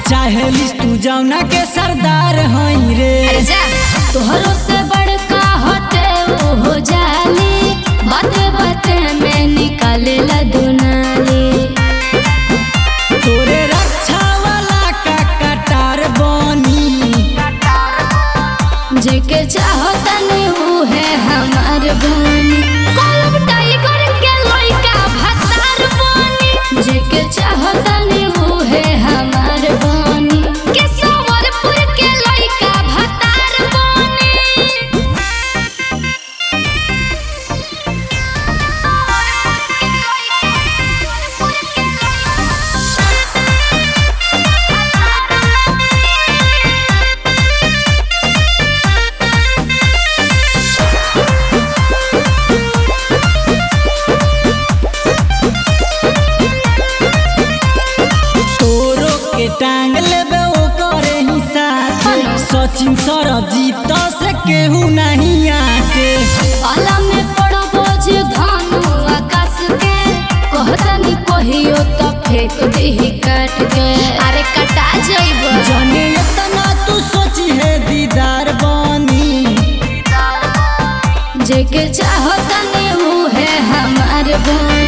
चाहेलिस तू जौना के सरदार हई रे अरे जा तोहरो से बड़का होते वो हो जाली बाते बाते में निकाले ला दुनाली तोरे रक्षा वाला का कटार बनी जेके चाहो तनी वो है हमार बनी कॉलम टाइगर के लइका भतार बनी जेके चाहो तनी वो है हमार बनी के संवरपुर के लइका भतार बनी तोरो के टांग लेबे ओ करे ही साथ सचिन सरजीत से केहू नहीं आके पाला में पड़ो बोझ धानु आकाश के कहतनी कहियो तो फेंक देही काट के अरे कटा जइबो जाने इतना तू सोची है दीदार बनी जेके चाहो तनी वो है हमार बन